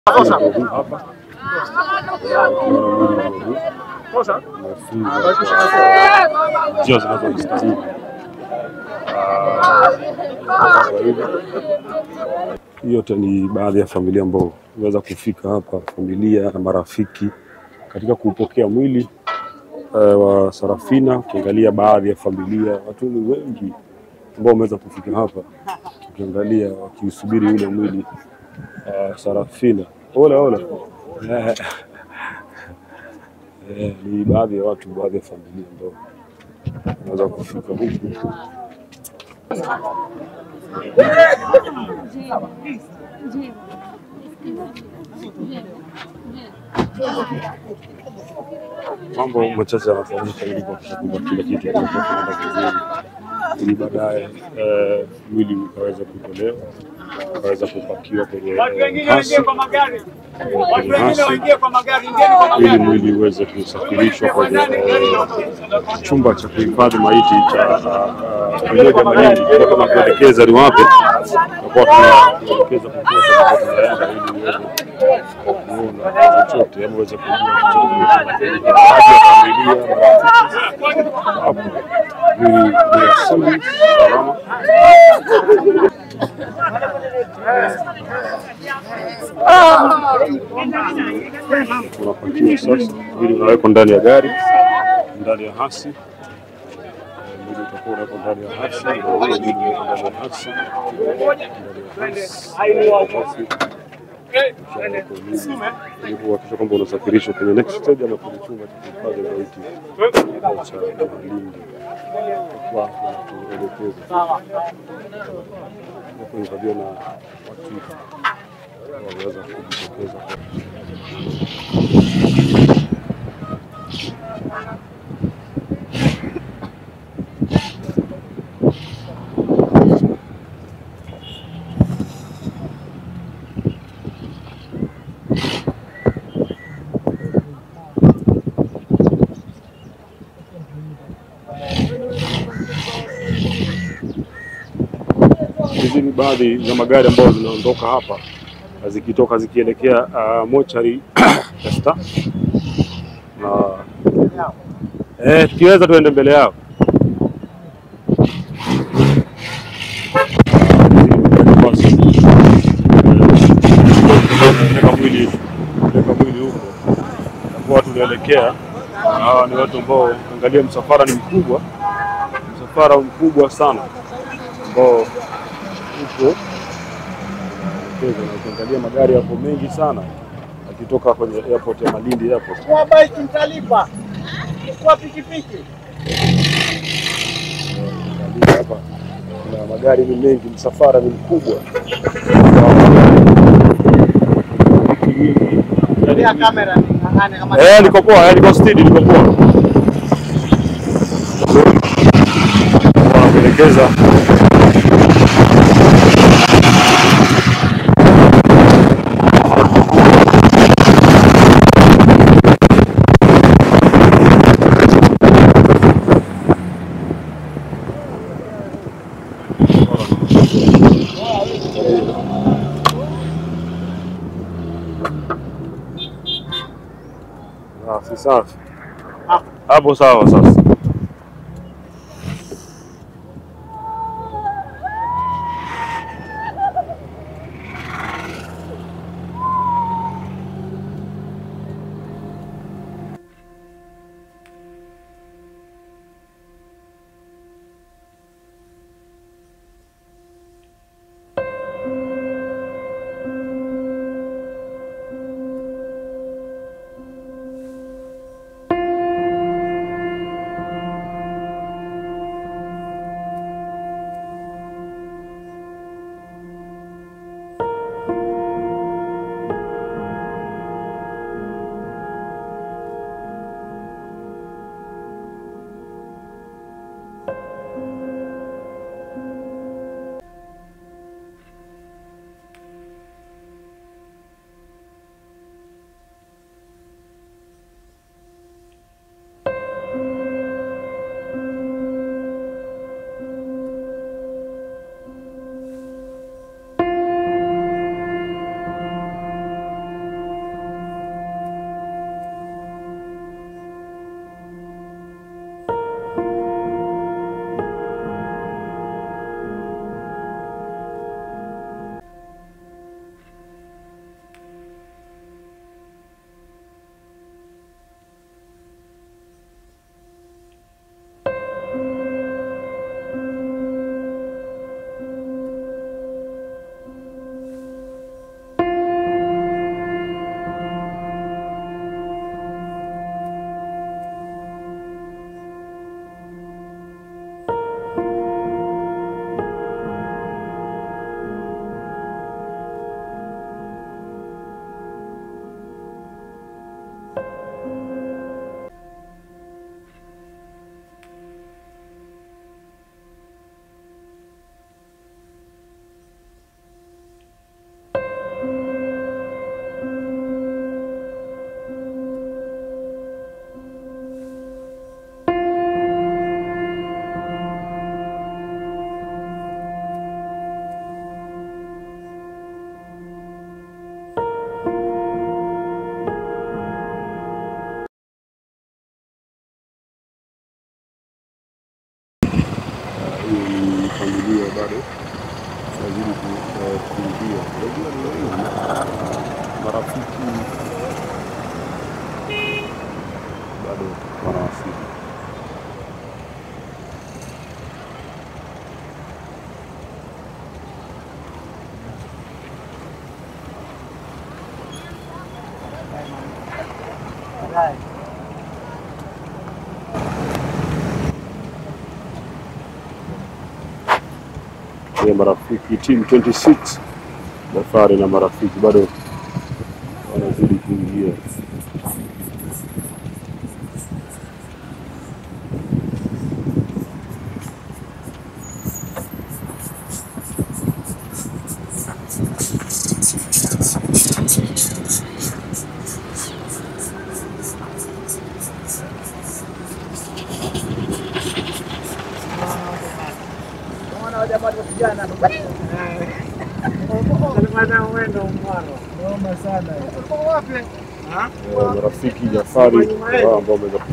hapa njia zinazostahili. Hii yote ni baadhi ya familia ambao imeweza kufika hapa, familia na marafiki katika kupokea mwili eh, wa Sarafina. Ukiangalia baadhi ya familia, watu ni wengi ambao wameweza kufika hapa, ukiangalia wakisubiri ule mwili uh, Sarafina. Ola ola Eh, eh, ni baadhi ya watu, baadhi ya familia ambao wanaweza kufika huku. Mambo machache yanafanyika ili kuhakikisha kwamba kila kitu kinakuwa kinaenda vizuri, ili baadaye eh, mwili ukaweza kutolewa ukaweza kupakiwa kwenye eh, hasi kwenye hasi ili mwili uweze kusafirishwa kwenye eh, chumba cha kuhifadhi maiti cha Umoja Malindi, Kwa kama kuelekeza ni wapi, tutakuwa tunaelekeza popote ambapo tunaenda ili uweze kuona chochote ama uweze kujua chochote kinachoendelea. Baadhi ya familia marafiki hapo ni ni asili salama unapakiwa sasa, ili unawekwa ndani ya gari, ndani ya hasi Eh, mwili utakuwa unawekwa ndani ya hasi, na huo mwili unawekwa ndani ya hasi, ndani ya hasi, Ukishawekwa mwili, ili kuhakikisha kwamba unasafirishwa kwenye next stage ama kwenye chumba cha kuhifadhi maiti cha Malindi. Kwa kutuelekeza hapo nikajua na watu waliweza kujitokeza kwa Hizi ni baadhi za magari ambazo zinaondoka hapa na zikitoka zikielekea uh, mochari ya Star na eh, tukiweza tuende mbele yao. Basi, eh, Peleka mwili peleka mwili huko, takuwa tunaelekea. Hawa ni watu ambao, angalia, msafara ni mkubwa, msafara mkubwa sana ambao huko Kenya, na ukiangalia magari yapo mengi sana akitoka kwenye airport ya Malindi airport. Kwa bike mtalipa, kwa pikipiki. Ukiangalia hapa kuna magari ni mengi, msafara ni mkubwa. Tumia kamera ning'ang'ane kama Eh, niko poa, eh, niko steady, niko poa. Wanapelekeza Ah, si safi hapo, sawa sasa. marafiki bado wanawasili. ya marafiki team 26 Jafari na marafiki bado wanazidi kuingia. Eh, marafiki Jafari wao ambao wameweza